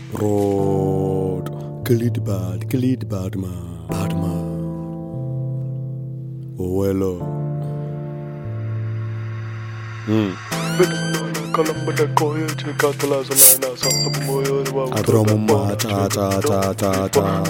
Rod, kill it bad, kill it bad man, bad man. Oh well, oh. Mm. Adromuma, cha cha cha cha cha.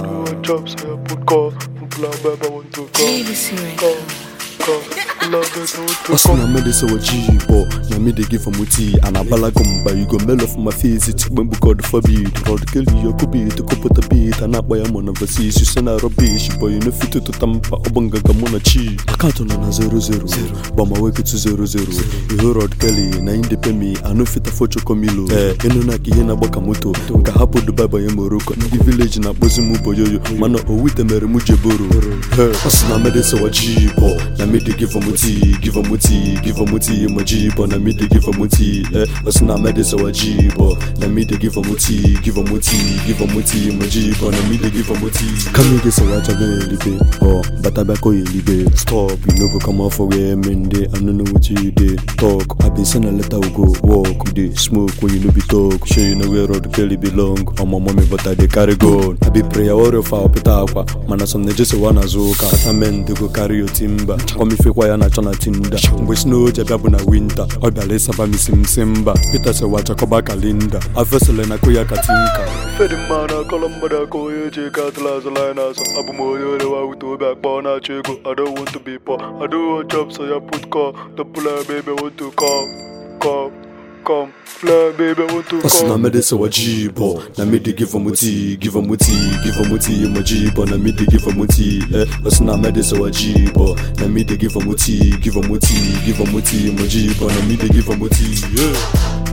JVC Records. Hustle na me dey say what G-bo Na me dey give 'em with tea And I bala gumba You go mail off my face It's when we God forbid God kill you Could be to put a beat And I buy a mon overseas You send a rubbish Boy you know fit to tampa Obanga gamona chi Account on na zero zero But my way to zero zero You hear Rod Kelly Na in dey pay me I know fit afford chokomilo Eh Inu na kiye na gbaka moto Nka hapo Dubai boy Morocco Ndị village na kpozi mu boyoyo Mana owite mere mu jeboro Eh Hustle na me dey say what G-bo Na me dey give 'em with tea Give 'em with tea Give 'em with tea My G-bo Na me dey give 'em with tea Eh Hustle na me dey say what G-bo Na me dey give 'em with tea Give 'em with tea Give 'em with tea My G-bo Na me dey give 'em with tea Come here dey say what I go elibe Oh Bata bako elibe Stop You no go come out for where men dey I no know what you dey Talk I been send a letter we go walk We dey smoke when you no be talk Sure you know where road Kelly belong Oh my mommy but I dey carry gun I be prayer warrior for opita akwa Mana some ne just wanna zuka Kata men dey go carry your timber Come if ya na chọ na tinda mgbe snow ji abịa bụ na winta ọ bịara ịsaba m isi m si mba Peter sị wa chakọba kalinda afesele na ko ya katinka fedi mma na akọlọ mmadụ aka onye eji ego atụla azụla anyị n'azụ abụ m onye orewa wute obi akpọ na-achọ ego I don't want to be poor I don't want job so ya put call the plan baby want to come come come fly baby want to Hustle na come me dey say what G-bo Na me dey give 'em with tea Give 'em with tea Give 'em with tea My G-bo Na me dey give 'em with tea Eh Hustle na me dey say what G-bo Na me dey give 'em with tea Give 'em with tea Give 'em with tea My G-bo Na me dey give 'em with tea Yeah